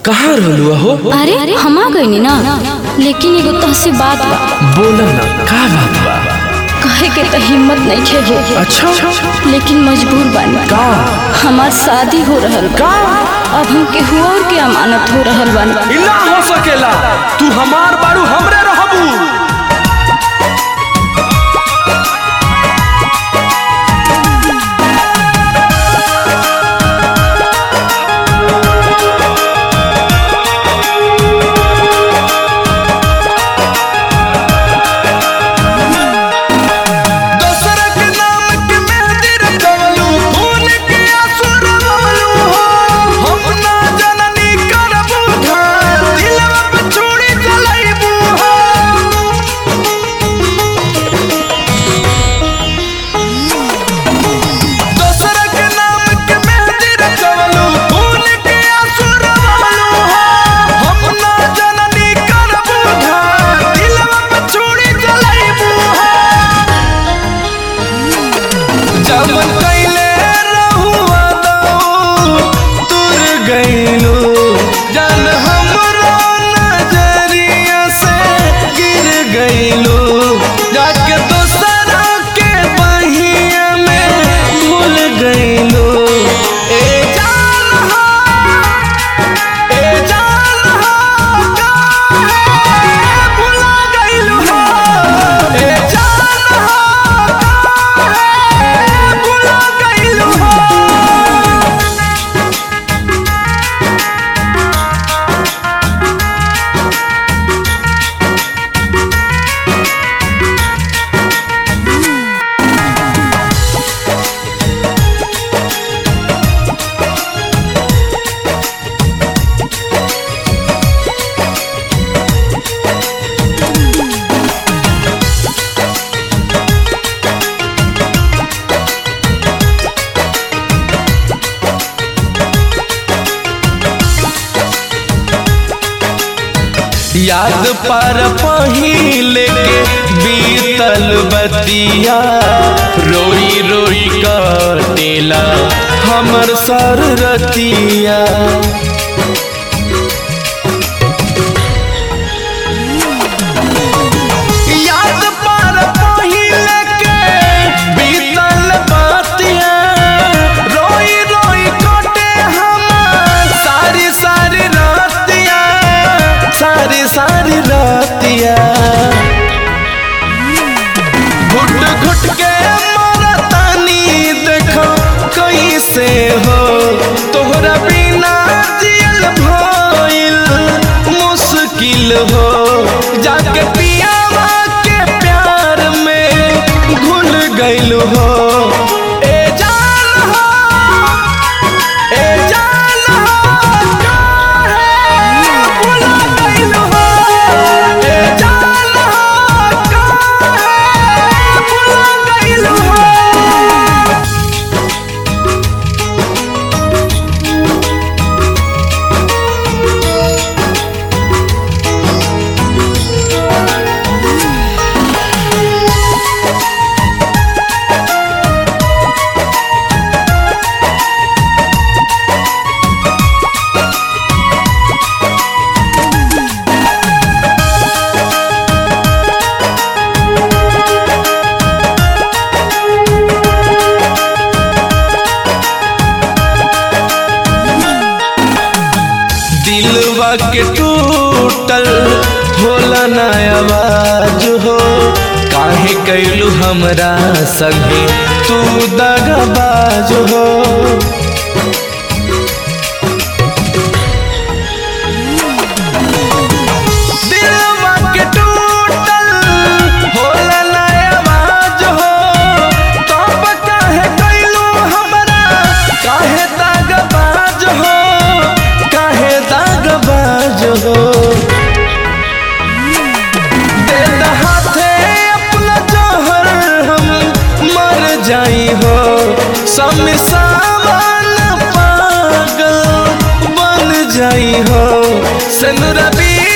कहाँ रहलू हो अरे हम आ गई ना लेकिन एगो तहसी बात बा बोल ना का बात बा कहे के तो हिम्मत नहीं खे हो अच्छा लेकिन मजबूर बानी का हमार शादी हो रहल बा अब हम केहू और के अमानत हो रहल बानी ई ना हो सकेला तू हमार बारू हमरे रहबू दोसर के नाम के मेहंदी रचवलू खून के आंसू रवलू हो हम ना जननी करबू घात दिलवा पे छुरी चलैबू हो दोसर के नाम के मेहंदी रचवलू खून के आंसू रवलू हो हम ना जननी करबू घात दिलवा पे छुरी चलैबू हो जमन कैले रहुआ दऊ तुर गईलू जन हमरो नजरिया से गिर गईलू जाके दोसरा के बहिया में भूल गईलू ए जान हो ए जान हो काहे भुला गईलू हो ए जान हो काहे भुला गईलू हो याद पर पहिले के बीतल बतिया रोई रोई कटेला हमर सर रतिया याद पर पहिले के बीतल बतिया रोई रोई कटे हमर सारी सारी रातिया सारी सारी रातिया घुट घुट के मरतानी देखो कैसे हो तोहरा बिना जियल भइल मुश्किल हो जाके पियावा के प्यार में घुल गइल हो ए जान हो ए जान हो काहे भुला गइल हो ए जान हो काहे भुला गइल हो दिलवा के टूटल होला ना आवाज हो काहे कैलू हमरा संगे तू दगाबाज हो दिलवा के टूटल होला ना आवाज हो तब काहे कैलू हमरा काहे दगाबाज हो काहे दगाबाज हो दे द हाथे अपना जहर हम मर जाई हो समी सामान पागल बन जाई हो सनुरा बी